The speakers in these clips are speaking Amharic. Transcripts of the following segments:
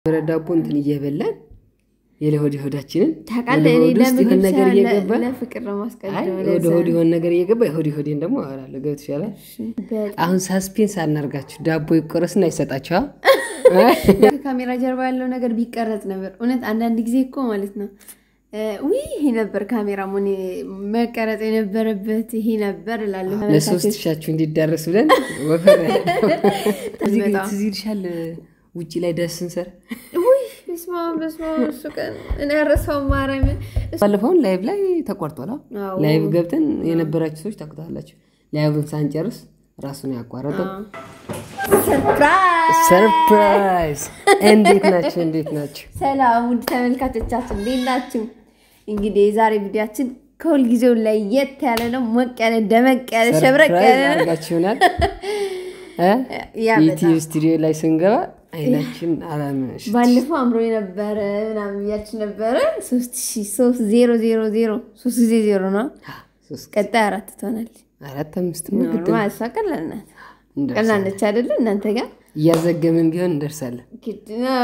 ዳቦ እንትን እየበላን የለሆድ ሆዳችንን ታውቃለህ፣ እኔ ወደ ሆድ ውስጥ የሆነ ለምግብ ነገር ሳይሆን እየገባ ለፍቅር ነው አይ ማስቀደም። ወደ ሆድ የሆነ ነገር እየገባ የሆድ ሆዴን ደግሞ አወራለሁ። ገብት ይሻላል። አሁን ሳስፔንስ አናርጋችሁ ዳቦ ይቆረስና ይሰጣችኋ። ከካሜራ ጀርባ ያለው ነገር ቢቀረጽ ነበር። እውነት አንዳንድ ጊዜ እኮ ማለት ነው ውይ ይሄ ነበር ካሜራ ሞኔ መቀረጽ የነበረበት ይሄ ነበር እላለሁ። ለሶስት ሻችሁ እንዲዳረስ ብለን ወፈር እዚህ ግን ትዝ ይልሻል ውጭ ላይ ደስ ስንሰራ ውይ በስመ አብ በስመ አብ እሱ ቀን እኔ ያረሳውን ማርያምን ባለፈውን ላይቭ ላይ ተቆርጧል። አዎ። ላይቭ ገብተን የነበራችሁ ሰዎች ታውቁታላችሁ። ላይቭን ሳንጨርስ ራሱን ያቋረጠው ሰርፕራይዝ ሰርፕራይዝ። እንዴት ናቸው? እንዴት ናቸው? ሰላም ውድ ተመልካቾቻችን እንዴት ናችሁ? እንግዲህ የዛሬ ቪዲዮችን ከሁልጊዜው ላይ የት ያለ ነው። ሞቅ ያለ ደመቅ ያለ ሸብረቅ ሰርፕራይዝ ያለ ነው። አድርጋችሁናል። ያ በጣም ዩቲዩብ ስቱዲዮ ላይ ስንገባ አይናችን አላመሽ ባለፈው አምሮ የነበረ ምናምን እያችን ነበረ ሶስት ሺ ሶስት ዜሮ ዜሮ ዜሮ ሶስት ጊዜ ዜሮ ነው። ሶስት ቀጣይ አራት ትሆናለች። አራት አምስት ነው ግድ ነው። ኖርማል እሷ ቀላል ናት። እንደርሳለን። ቀላል ነች አይደለ? እናንተ ጋር እያዘገምን ቢሆን እንደርሳለን። ግድ ነው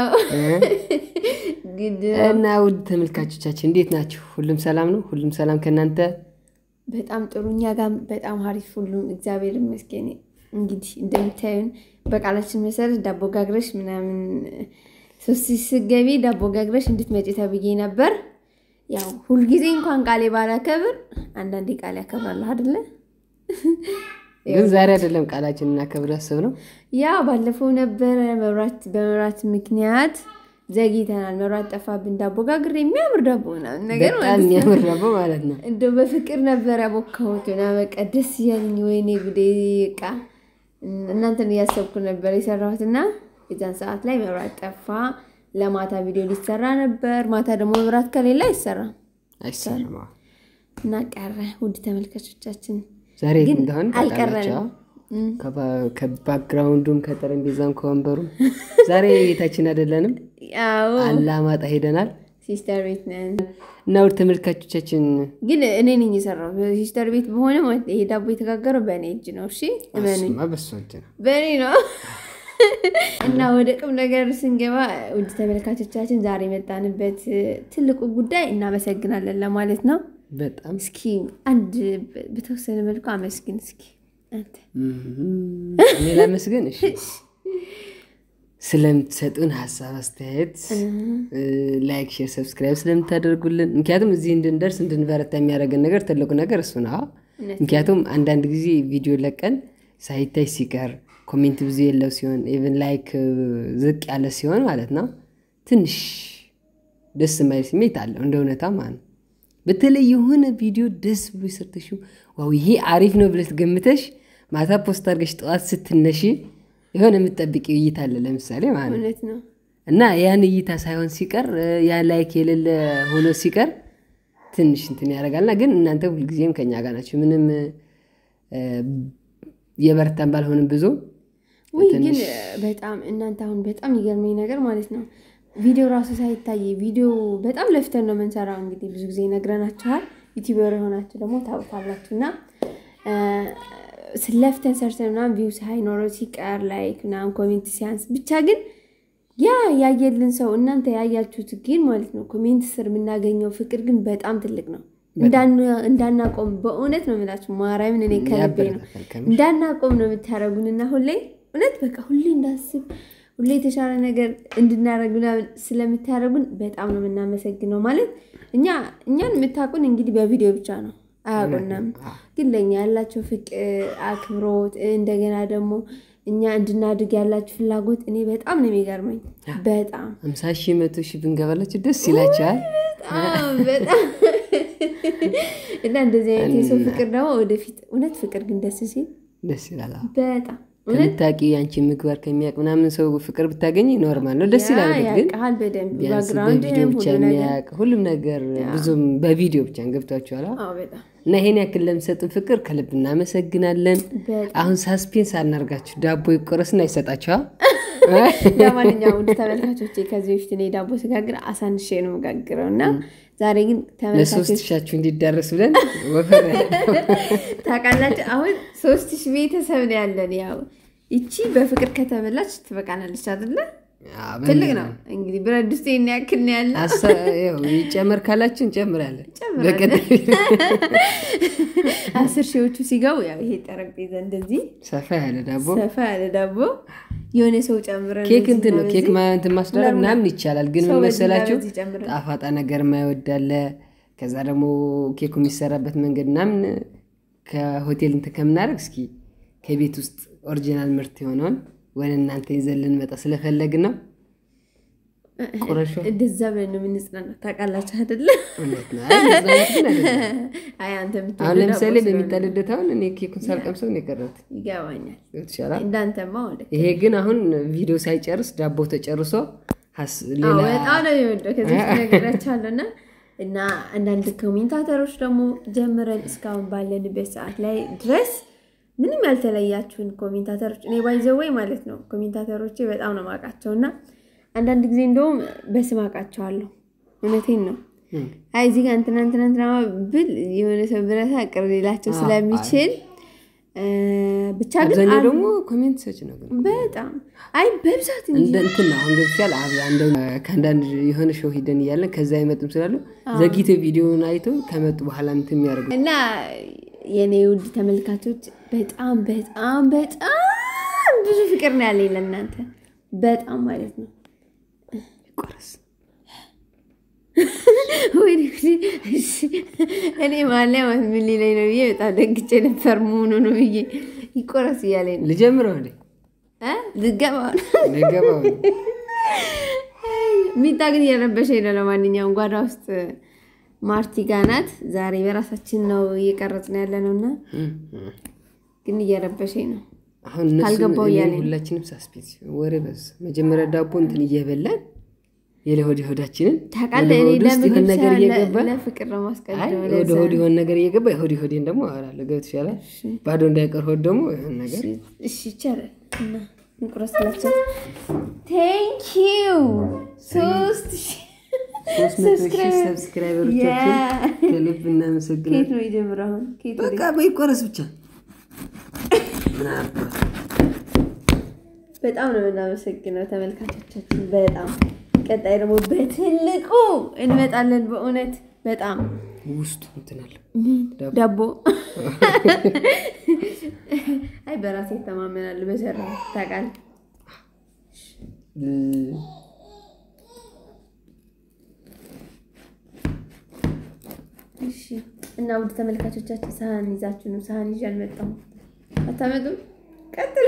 ግድ ነው። እና ውድ ተመልካቾቻችን እንዴት ናችሁ? ሁሉም ሰላም ነው? ሁሉም ሰላም ከእናንተ በጣም ጥሩ። እኛ ጋር በጣም ሀሪፍ ሁሉም እግዚአብሔር ይመስገን። እንግዲህ እንደምታዩን በቃላችን መሰረት ዳቦ ጋግረሽ ምናምን ሶስት ስገቢ ዳቦ ጋግረሽ እንድትመጪ ተብዬ ነበር። ያው ሁልጊዜ እንኳን ቃሌ ባላከብር አንዳንዴ ቃሌ ያከብራለሁ አይደለ? ግን ዛሬ አይደለም ቃላችን እናከብር ያሰብነው ያ ባለፈው ነበረ መብራት በመብራት ምክንያት ዘግይተናል። መብራት ጠፋብን። ዳቦ ጋግሬ የሚያምር ዳቦ ምናምን ነገር በጣም ማለት ነው። የሚያምር ዳቦ ማለት ነው። እንደው በፍቅር ነበር ያቦካሁት ና በቃ ደስ እያለኝ ወይኔ ጉዴ ቃ እናንተን እያሰብኩ ነበር የሰራሁት እና የዛን ሰዓት ላይ መብራት ጠፋ። ለማታ ቪዲዮ ሊሰራ ነበር። ማታ ደግሞ መብራት ከሌለ አይሰራም አይሰራም። አዎ። እና ቀረ። ውድ ተመልካቾቻችን ዛሬ ግን እንደሆን አልቀረንም። ከባክግራውንዱም ከጠረጴዛም ከወንበሩም ዛሬ ቤታችን አይደለንም፣ ያው አላማጣ ሄደናል ሲስተር ቤት ነን። እና ውድ ተመልካቾቻችን ግን እኔ ነኝ የሰራው ሲስተር ቤት በሆነ ማለት ይሄ ዳቦ የተጋገረው በእኔ እጅ ነው። እሺ እመኑኝ፣ እሱማ በሱ እጅ ነው። በእኔ ነው። እና ወደ ቁም ነገር ስንገባ ውድ ተመልካቾቻችን ዛሬ የመጣንበት ትልቁ ጉዳይ እናመሰግናለን ለማለት ነው። በጣም እስኪ አንድ በተወሰነ መልኩ አመስግን እስኪ አንተ። እኔ ላመስገን። እሺ ስለምትሰጡን ሀሳብ አስተያየት፣ ላይክ፣ ሼር፣ ሰብስክራይብ ስለምታደርጉልን ምክንያቱም እዚህ እንድንደርስ እንድንበረታ የሚያደርገን ነገር ትልቁ ነገር እሱ ነው። ምክንያቱም አንዳንድ ጊዜ ቪዲዮ ለቀን ሳይታይ ሲቀር ኮሜንት ብዙ የለው ሲሆን ኢቨን ላይክ ዝቅ ያለ ሲሆን ማለት ነው ትንሽ ደስ የማይል ስሜት አለው እንደ እውነታ ማለት ነው። በተለይ የሆነ ቪዲዮ ደስ ብሎ ሰርተሽው ዋው ይሄ አሪፍ ነው ብለሽ ገምተሽ ማታ ፖስት አድርገሽ ጠዋት ስትነሺ የሆነ የምትጠብቂው እይታ አለ ለምሳሌ ማለት ነው እውነት ነው። እና ያን እይታ ሳይሆን ሲቀር ያ ላይክ የሌለ ሆኖ ሲቀር ትንሽ እንትን ያደርጋልና ግን እናንተ ሁልጊዜም ከኛ ጋር ናቸው። ምንም እ፣ የበረታን ባልሆንም ብዙ ውይ ግን በጣም እናንተ አሁን በጣም ይገርመኝ ነገር ማለት ነው ቪዲዮ ራሱ ሳይታይ ቪዲዮ በጣም ለፍተን ነው የምንሰራው። እንግዲህ ብዙ ጊዜ ነግረናችኋል። ዩቲዩበር የሆናችሁ ደግሞ ታውቃላችሁ እና ስለፍተን ሰርተን ምናምን ቪው ሳይኖረው ሲቀር ላይክ ምናምን ኮሜንት ሲያንስ ብቻ ግን ያ ያየልን ሰው እናንተ ያያችሁት ግን ማለት ነው ኮሜንት ስር የምናገኘው ፍቅር ግን በጣም ትልቅ ነው። እንዳን- እንዳናቆም በእውነት ነው የምላችሁ ማርያምን እኔ ከልቤ ነው ያበረታታል ከምር። እንዳናቆም ነው የምታደርጉንና ሁሌ እውነት በቃ ሁሌ እንዳስብ ሁሌ የተሻለ ነገር እንድናደርግ ምናምን ስለምታደርጉን በጣም ነው የምናመሰግነው። ማለት እኛ እኛን የምታውቁን እንግዲህ በቪዲዮ ብቻ ነው አያውቁናም። ግን ለእኛ ያላቸው ፍቅር፣ አክብሮት እንደገና ደግሞ እኛ እንድናድግ ያላችሁ ፍላጎት እኔ በጣም ነው የሚገርመኝ። በጣም አምሳ ሺህ መቶ ሺህ ብንገባላችሁ ደስ ይላችኋል። በጣም በጣም እና እንደዚህ አይነት የሰው ፍቅር ደግሞ ወደፊት እውነት ፍቅር ግን ደስ ሲል ደስ ይላል። አዎ። በጣም ከምታውቂ የአንቺ ምግባር ከሚያውቅ ምናምን ሰው ፍቅር ብታገኝ ኖርማል ነው፣ ደስ ይላል። እርግጥ ግን ያውቃል በደንብ ቢያንስ ባግራውንድ በቪዲዮ ብቻ ሁሉ ነገር የሚያውቅ ሁሉም ነገር ብዙም በቪዲዮ ብቻ ገብቷችኋል። አዎ። አዎ በጣም እና ይሄን ያክል ለምሰጡን ፍቅር ከልብ እናመሰግናለን። በጣም አሁን ሳስፔንስ አናርጋችሁ ዳቦ ይቆረስና ይሰጣችኋል። ለማንኛውም ውድ ተመልካቾቼ ከዚህ በፊት እኔ ዳቦ ስጋግር አሳንሼ ነው መጋግረው እና ዛሬ ግን ለሶስት ተመልካቾች ሻችሁ እንዲዳረስ ብለን ወፈር ታውቃላችሁ አሁን ሶስት ሺህ ቤተሰብ ነው ያለን። ያው ይቺ በፍቅር ከተበላች ትበቃናለች አይደለ? አዎ፣ ትልቅ ነው እንግዲህ ብረት ድስት ይሄን ያክል ነው ያለ። አሳ- ያው ይጨመር ካላችሁ እንጨምራለን። በቀጣይ አስር ሺዎቹ ሲገቡ ያው ይሄ ጠረጴዛ እንደዚህ ሰፋ ያለ ዳቦ ሰፋ ያለ ዳቦ የሆነ ሰው ጨምረን ኬክ በዚህ እንትን ነው እና ኬክ በዚህ ማ- እንትን ማስደረግ ምናምን ይቻላል። ግን ሰው ምን በዚህ እና መሰላችሁ በዚህ ጨምረን ጣፋጣ ነገር የማይወዳለ ከዛ ደግሞ ኬኩ የሚሰራበት መንገድ ምናምን ከሆቴል እንትን ከምናደርግ እስኪ ከቤት ውስጥ ኦሪጂናል ምርት የሆነውን ወደ እናንተ ይዘን ልንመጣ ስለፈለግን ነው። ቁረሾ እንደዛ ብለን ነው የምንጽናናው። ታውቃላችሁ አይደለ? እውነት ነው። አይ መዝናናት ግን አይደለም። አይ አንተ አሁን የምትወደው ለምሳሌ ዳቦ ስለሆነ በሚጣልደት አሁን እኔ ኬኩን ሳልቀምሰው ነው የቀረሁት። ይገባኛል። ይሻላል። እንዳንተማ ወደ ይሄ ግን አሁን ቪዲዮ ሳይጨርስ ዳቦ ተጨርሶ ሀስ- ሌላ በጣም ነው የሚወደው ከዚህ ውስጥ ነገራቸዋለሁ እና እና አንዳንድ ኮሜንታተሮች ደግሞ ጀምረን እስካሁን ባለንበት ሰዓት ላይ ድረስ ምንም ያልተለያችሁን ኮሜንታተሮች እኔ ባይዘወይ ማለት ነው ኮሜንታተሮቼ በጣም ነው ማውቃቸው እና አንዳንድ ጊዜ እንደውም በስም አውቃቸዋለሁ። እውነቴን ነው። እም፣ አይ እዚህ ጋር እንትና እንትና እንትና ብል የሆነ ሰው ብረታ ቅር ሊላቸው አዎ፣ ስለሚችል እ፣ ብቻ ግን አብዛኛው አንድ- ደግሞ ኮሜንት ሰጭ ነው ግን በጣም አይ በብዛት እንጂ እንደ እንትን ነው አሁን ገብቻል። ከአንዳንድ የሆነ ሾው ሂደን እያለን ከዛ አይመጡም ስላሉ ዘግይተ ቪዲዮውን አይቶ ከመጡ በኋላ እንትን የሚያደርጉ እና የኔ ውድ ተመልካቾች በጣም በጣም በጣም ብዙ ፍቅር ነው ያለኝ ለእናንተ በጣም ማለት ነው። ቆረስ ወይኔ ጉዴ! እሺ፣ እኔ ማለያ ማለት ምን ሊለኝ ነው ብዬ በጣም ደግጬ ነበር። መሆኑ ነው ብዬ ይቆረስ እያለኝ ነው ልጀምረው እንዴ እ ልገባ ልገባው ሚጣ ግን እየረበሸኝ ነው። ለማንኛውም ጓዳ ውስጥ ማርቲ ጋ ናት። ዛሬ በራሳችን ነው እየቀረጽን ያለ ነው እና ግን እየረበሸኝ ነው። አሁን እነሱ ካልገባው እኔ እያለኝ ነው። ሁላችንም ሳስፔንስ ወሬ በዛ መጀመሪያ ዳቦ እንትን እየበላን የለሆድ ሆዳችንን ታውቃለህ እኔ ወደ ሆድ ውስጥ የሆነ ለምግብ ነገር ሳይሆን እየገባ ለ- ለፍቅር ነው አይ ማስቀደም። ወደ ለዛ ሆድ የሆነ ነገር እየገባ የሆድ ሆዴን ደግሞ አወራለሁ። ገብት ይሻላል ባዶ እንዳይቀር ሆድ ደግሞ የሆነ ነገር እሺ ይቻላል እና እንቁረስላቸው። ቴንክ ዩ ሶስት ሺህ ሶስት መቶ ሺህ ሰብስክራይበር ሰብስክራይበሮቻችን ያ- ከልብ እናመሰግናለን። ከየት ነው የጀምረው? አሁን ከየት ወደ በቃ በይቆረስ ብቻ ምን አባት በጣም ነው የምናመሰግነው ተመልካቾቻችን። በጣም ቀጣይ ደግሞ በትልቁ እንመጣለን። በእውነት በጣም ውስጡ እንትን አለ ዳቦ። ዳቦ አይ በራሴ ይተማመናል። በሰራ ታውቃለህ። ል- እሺ እና ውድ ተመልካቾቻችን ሳህን ይዛችሁ ነው። ሳህን ይዤ አልመጣሁም። አታመጡም? ቀጥል።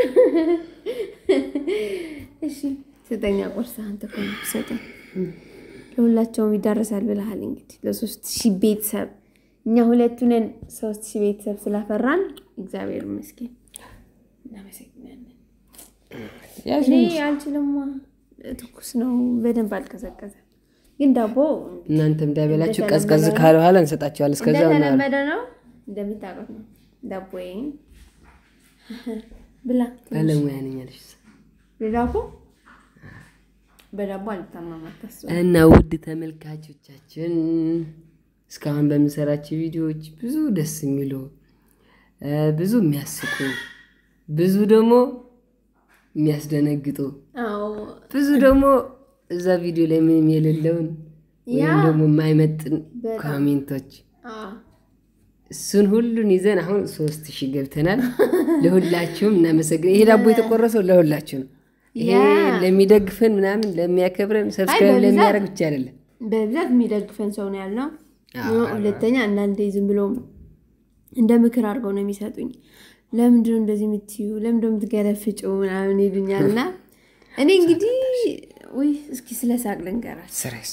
እሺ ስጠኛ ቆርስ ሳህን ተኮነ ሰጠኝ። ለሁላቸውም ይዳረሳል ብለሃል። እንግዲህ ለሶስት ሺህ ቤተሰብ እኛ ሁለቱ ነን። ሶስት ሺህ ቤተሰብ ስላፈራን እግዚአብሔር ይመስገን እናመሰግናለን። ያዥ እኔ አልችልማ፣ ትኩስ ነው፣ በደንብ አልቀዘቀዘም። ግን ዳቦ እናንተ እንዳይበላችሁ እንደተለመደ ቀዝቀዝ ነው። ካለ በኋላ እንሰጣቸዋል። እስከዛ እንደተለመደ ነው፣ እንደምታውቁት ነው። ዳቦዬ ብላ ባለሙያ ነኝ አለሽ። በዳቦ በዳቦ አልታማም፣ አታስብ። እና ውድ ተመልካቾቻችን እስካሁን በምንሰራቸው ቪዲዮዎች ብዙ ደስ የሚሉ እ ብዙ የሚያስቁ ብዙ ደግሞ የሚያስደነግጡ አዎ ብዙ ደግሞ እዛ ቪዲዮ ላይ ምንም የሌለውን ወይም ያ ደግሞ የማይመጥን በጣም። ኮሜንቶች አዎ እሱን ሁሉን ይዘን አሁን ሶስት ሺህ ገብተናል። ለሁላችሁም እናመሰግን። ይሄ ዳቦ የተቆረሰው ለሁላችሁ ነው። ይሄ ያ። ለሚደግፈን ምናምን ለሚያከብረን ሰብስክራይብ በብዛት- ለሚያደርግ ብቻ አይደለም። በብዛት የሚደግፈን ሰው ነው ያለው። አዎ፣ ሁለተኛ አንዳንዴ ዝም ብሎ እንደ ምክር አድርገው ነው የሚሰጡኝ። ለምንድነው እንደዚህ የምትዩ? ለምንድነው የምትገለፍጩ? ምናምን ይሉኛል። እና እኔ እንግዲህ ውይ እስኪ ስለ ሳቅ ልንገራችሁ። ስሬስ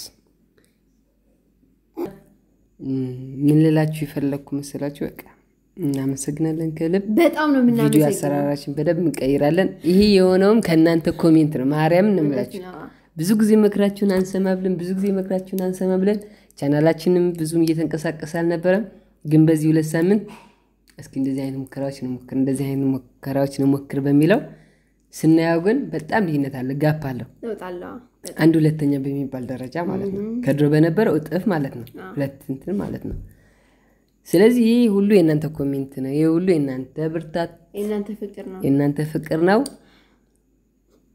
ምን ልላችሁ የፈለግኩ መሰላችሁ? በቃ እናመሰግናለን ከልብ በጣም ነው ቪዲዮ የምናመሰግነው። አሰራራችን በደንብ እንቀይራለን። ይሄ የሆነውም ከእናንተ ኮሜንት ነው። ማርያም እንምላችሁ ብዙ ጊዜ መክራችሁን አንሰማ ብለን ብዙ ጊዜ መክራችሁን አንሰማ ብለን ቻናላችንም ብዙም እየተንቀሳቀሰ አልነበረም። ግን በዚህ ሁለት ሳምንት እስኪ እንደዚህ አይነት ሙከራዎች እንሞክር እንደዚህ አይነት ሙከራዎች እንሞክር በሚለው ስናየው ግን በጣም ልዩነት አለ፣ ጋፕ አለው። እወጣለሁ። አንድ ሁለተኛ በሚባል ደረጃ ማለት ነው። ከድሮ በነበረው እጥፍ ማለት ነው። ሁለት እንትን ማለት ነው። ስለዚህ ይህ ሁሉ የእናንተ ኮሜንት ነው። ይህ ሁሉ የእናንተ ብርታት፣ የእናንተ ፍቅር ነው። የእናንተ ፍቅር ነው።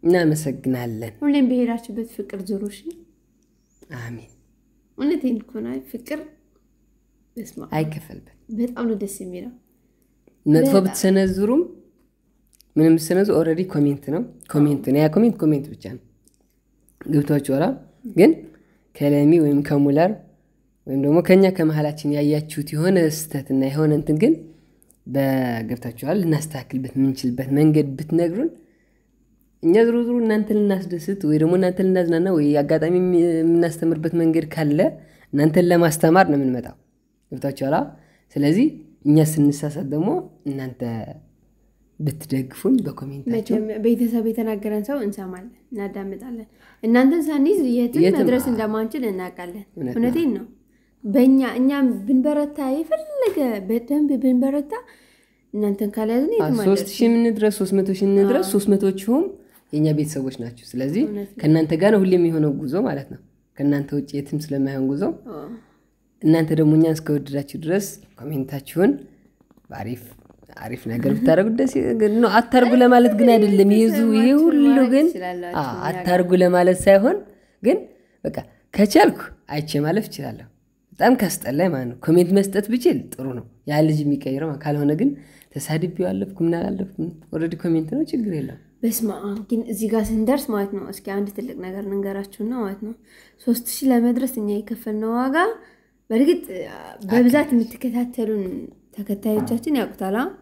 እናመሰግናለን። ሁሌም በሄዳችሁበት ፍቅር ዙሩ። እሺ አሜን። እውነቴን እኮ ነው። ፍቅር በስመ አብ አይከፈልበት። በጣም ነው ደስ የሚለው። መጥፎ ብትሰነዝሩም ምንም ብትሰነዝሩ ኦልሬዲ ኮሜንት ነው ኮሜንት ነው። ያ ኮሜንት ኮሜንት ብቻ ነው። ገብቷችኋል? ግን ከለሚ ወይም ከሙለር ወይም ደግሞ ከኛ ከመሀላችን ያያችሁት የሆነ ስህተትና የሆነ እንትን ግን በገብታችኋል ልናስተካክልበት የምንችልበት መንገድ ብትነግሩን እኛ ዝሮ ዝሮ እናንተን ልናስደስት ወይ ደግሞ እናንተን ልናዝናና ወይ አጋጣሚ የምናስተምርበት መንገድ ካለ እናንተን ለማስተማር ነው የምንመጣው። ገብታችኋል? ስለዚህ እኛ ስንሳሳት ደግሞ እናንተ ብትደግፉን በኮሜንታቸው መቼም ቤተሰብ የተናገረን ሰው እንሰማለን፣ እናዳምጣለን። እናንተን ሳንይዝ የትም የትም መድረስ አዎ። እንደማንችል እናውቃለን። እውነት ነው። እውነቴን ነው። በእኛ እኛም ብንበረታ የፈለገ በደንብ ብንበረታ እናንተን ካልያዝን የትም ሶስት አንደርስም። ሺህ የምንድረስ ሶስት መቶ ሺህ የምንድረስ ሶስት መቶችሁም የእኛ ቤተሰቦች ናቸው። ስለዚህ እውነት ነው። ከእናንተ ጋር ነው ሁሌም የሆነው ጉዞ ማለት ነው። ከእናንተ ውጭ የትም ስለማይሆን ጉዞ አዎ። እናንተ ደግሞ እኛን እስከወደዳችሁ ድረስ ኮሜንታችሁን በአሪፍ አሪፍ ነገር ብታደርጉ ደስ ነው። አታርጉ ለማለት ግን አይደለም። ይዙ ይሄ ሁሉ ግን ትችላላችሁ አዎ፣ አታርጉ ለማለት ሳይሆን ግን በቃ ከቻልኩ አይቼ ማለፍ እችላለሁ። በጣም ካስጠላኝ ማለት ነው ኮሜንት መስጠት ብችል ጥሩ ነው፣ ያ ልጅ የሚቀይረው ማለት ካልሆነ ግን ተሳድቤው አለፍኩ ምን አላለፍኩም ኦልሬዲ ኮሜንት ነው፣ ችግር የለም። በስመ አብ ግን እዚህ ጋር ስንደርስ ማለት ነው። እስኪ አንድ ትልቅ ነገር ልንገራችሁና ማለት ነው ሶስት ሺህ ለመድረስ እኛ የከፈልነው ዋጋ በእርግጥ በብዛት የምትከታተሉን ተከታዮቻችን ያውቁታል። አ?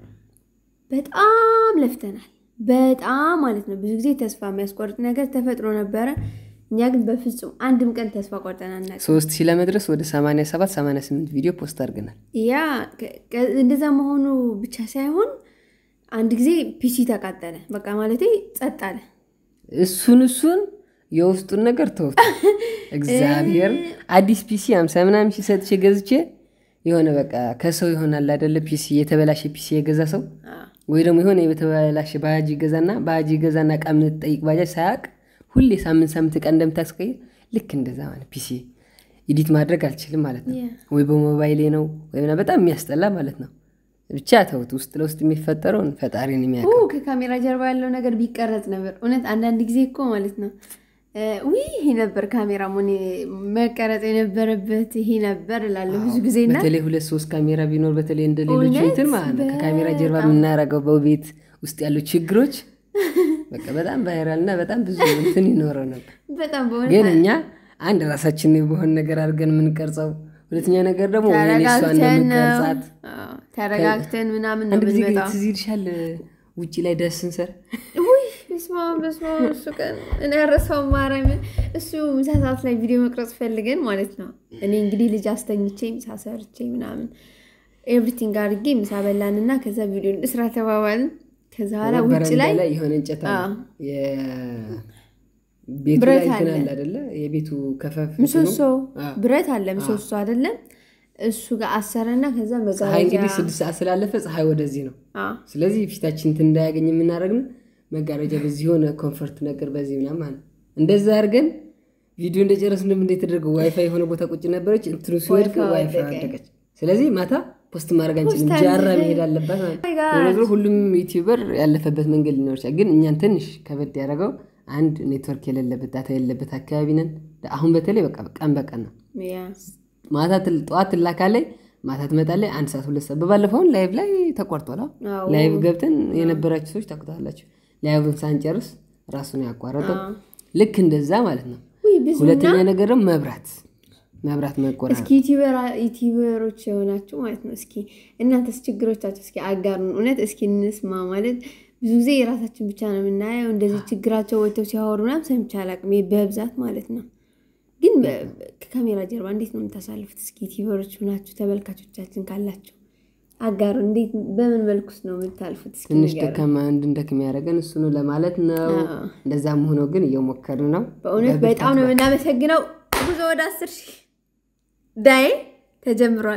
በጣም ለፍተናል። በጣም ማለት ነው። ብዙ ጊዜ ተስፋ የሚያስቆርጥ ነገር ተፈጥሮ ነበረ። እኛ ግን በፍጹም አንድም ቀን ተስፋ ቆርጠን አናውቅም። ሶስት ሺህ ለመድረስ ወደ 87 88 ቪዲዮ ፖስት አድርገናል። ያ ከ- ከ- እንደዛ መሆኑ ብቻ ሳይሆን አንድ ጊዜ ፒሲ ተቃጠለ። በቃ ማለቴ ጸጥ አለ። እሱን እሱን የውስጡን ነገር ተውት። እግዚአብሔር አዲስ ፒሲ አምሳ ምናምን ሺህ ሰጥቼ ገዝቼ የሆነ በቃ ከሰው ይሆናል አይደለ ፒሲ የተበላሸ ፒሲ የገዛ ሰው ወይ ደግሞ የሆነ የተበላሸ ባጃጅ ይገዛና ባጃጅ ይገዛና እቃ የምትጠይቅ ባጃጅ ሳያውቅ ሁሌ ሳምንት ሳምንት እቃ እንደምታስቀይር ልክ እንደዛ ማለት ፒሲ ኢዲት ማድረግ አልችልም ማለት ነው። Yeah. ወይ በሞባይሌ ነው ወይ ምናምን በጣም የሚያስጠላ ማለት ነው። ብቻ ተውት። ውስጥ ለውስጥ የሚፈጠረውን ፈጣሪን የሚያውቅ ኡ ከካሜራ ጀርባ ያለው ነገር ቢቀረጽ ነበር። እውነት አንዳንድ ጊዜ እኮ ማለት ነው እ ውይ ይሄ ነበር ካሜራ ሞኔ መቀረጽ የነበረበት ይሄ ነበር እላለሁ ብዙ ጊዜ እና በተለይ ሁለት ሶስት ካሜራ ቢኖር በተለይ እንደ ሌሎች እውነት እንትን ማለት ነው ከካሜራ ጀርባ የምናረገው በቤት ውስጥ ያሉ ችግሮች በቃ በጣም ቫይራል እና በጣም ብዙ እንትን ይኖረው ነበር። በጣም በእውነት ግን እኛ አንድ ራሳችን በሆን ነገር አድርገን የምንቀርጸው፣ ሁለተኛ ነገር ደግሞ ወይኔ እሷን ነው ተረጋግተን ነው የምንቀርጻት። አዎ፣ ተረጋግተን ምናምን ነው አንድ ጊዜ ግን የምንመጣው። ትዝ ይልሻል ውጭ ላይ ደስ ስንሰራ ውይ በስመ አብ በስመ አብ እሱ ቀን እኔ ያረሳው ማርያምን እሱ ምሳ ሰዓት ላይ ቪዲዮ መቅረጽ ፈልገን ማለት ነው። እኔ እንግዲህ ልጅ አስተኝቼ ምሳ ሰርቼ ምናምን ኤቭሪቲንግ አድርጌ ምሳ በላን እና ከዛ ቪዲዮ እስራ ተባባልን። ከዛ በኋላ ውጭ በረንዳ ላይ ላይ የሆነ እንጨት አለ። አዎ። የቤቱ ብረት ላይ እንትን አለ። አለ አይደለ? የቤቱ ከፈፍ ምሰሶ አዎ። ብረት አለ ምሰሶ አይደለም እሱ ጋር አሰረና ከዛ ፀሐይ መጋረጃ እንግዲህ ስድስት ሰዓት ስላለፈ ፀሐይ ወደዚህ ነው። አዎ፣ ስለዚህ ፊታችን እንትን እንዳያገኝ የምናደርግ ነው መጋረጃ በዚህ የሆነ ኮንፈርት ነገር በዚህ ምናምን ማለት ነው። እንደዛ አድርገን ቪዲዮ እንደጨረስን እንደምን እንደተደረገው ዋይፋይ የሆነ ቦታ ቁጭ ነበረች። እንትኑ ሲወድቅ ዋይፋይ ዋይፋይ ወደቀ። ወደቀች። ስለዚህ ማታ ፖስት ማድረግ አንችልም። ፖስት ጃራ አንችልም። መሄድ አለባት ማለት Oh my ነው። God. ዞሮ ዞሮ ሁሉም ዩቲዩበር ያለፈበት መንገድ ሊኖር ይችላል። ግን እኛን ትንሽ ከበድ ያደረገው አንድ ኔትወርክ የሌለበት ዳታ የሌለበት አካባቢ ነን። አሁን በተለይ በቃ ቀን በቀን ነው ያ ማታ ትል- ጠዋት ትላካለች፣ ማታ ትመጣለች። አንድ ሰዓት ሁለት ሰዓት በባለፈውን ላይቭ ላይ ተቆርጧል። አዎ። አዎ። ላይቭ ገብተን የነበራችሁ ሰዎች ታውቁታላችሁ። ላይቭን ሳንጨርስ ራሱን ያቋረጠው ልክ እንደዛ ማለት ነው። ውይ ብዙ ሁለተኛ ነገር ደግሞ መብራት መብራት መቆራረጥ እስኪ ዩቲዩበር- ዩቲዩበሮች የሆናችሁ ማለት ነው። እስኪ እናንተስ ችግሮቻችሁ እስኪ አጋሩን። እውነት እስኪ እንስማ። ማለት ብዙ ጊዜ የራሳችን ብቻ ነው የምናየው። እንደዚህ ችግራቸው ወጥተው ሲያወሩ ምናምን ሰምቼ አላውቅም፣ በብዛት ማለት ነው። ግን በ- ከካሜራ ጀርባ እንዴት ነው የምታሳልፉት? እስኪ ዩቲዩበሮች ሆናችሁ ተመልካቾቻችን ካላችሁ አጋሩ። እንዴት በምን መልኩስ ነው የምታልፉት? እስኪ ትንሽ ንገሩን። ደካማ እንድንደክም ያደረገን እሱ ነው ለማለት ነው። አዎ። እንደዛም ሆኖ ግን እየሞከርን ነው። በእውነት በጣም ነው የምናመሰግነው። ጉዞ ወደ አስር ሺህ ዳይ ተጀምሯል።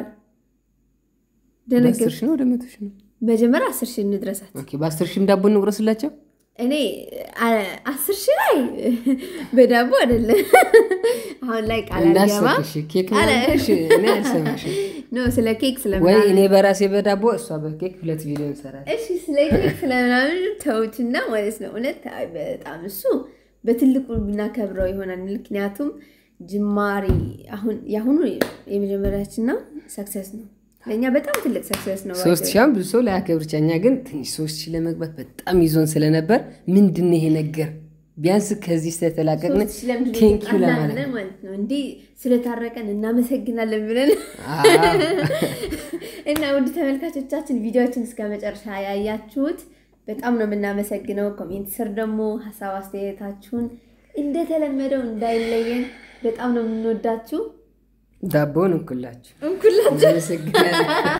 ደነገር በአስር ሺህ ነው ወደ መቶ ሺህ ነው። መጀመሪያ አስር ሺህ እንድረሳት። ኦኬ፣ በአስር ሺህም ዳቦ እንቁረስላቸው። እኔ አስር ሺህ ላይ በዳቦ አይደለም። አሁን ላይ ቃል አልገባ ኬክ እኔ አልሰማሽም። ኖ ስለ ኬክ ስለ ወይ እኔ በራሴ በዳቦ እሷ በኬክ ሁለት ቪዲዮ እንሰራለን። እሺ ስለ ኬክ ስለምናምን ተውትና ማለት ነው። እውነት በጣም እሱ በትልቁ ብናከብረው ይሆናል። ምክንያቱም ጅማሬ አሁን የአሁኑ የመጀመሪያችን ነው፣ ሰክሰስ ነው ለእኛ በጣም ትልቅ ሰክሰስ ነው። ሶስት ሺህ ብዙ ሰው ላያከብር ይችላል። እኛ ግን ትንሽ ሶስት ሺህ ለመግባት በጣም ይዞን ስለነበር ምንድን ነው ይሄ ነገር ቢያንስ ከዚህ ስለተላቀቅን ቴንኪው ለማለት ማለት ነው። እንዲህ ስለታረቀን እናመሰግናለን ብለን እና ውድ ተመልካቾቻችን ቪዲዮችን እስከ መጨረሻ ያያችሁት በጣም ነው የምናመሰግነው። ኮሜንት ስር ደግሞ ሀሳብ አስተያየታችሁን እንደተለመደው እንዳይለየን በጣም ነው የምንወዳችሁ። ዳቦን እንኩላችሁ እንኩላችሁ አመሰግናለሁ።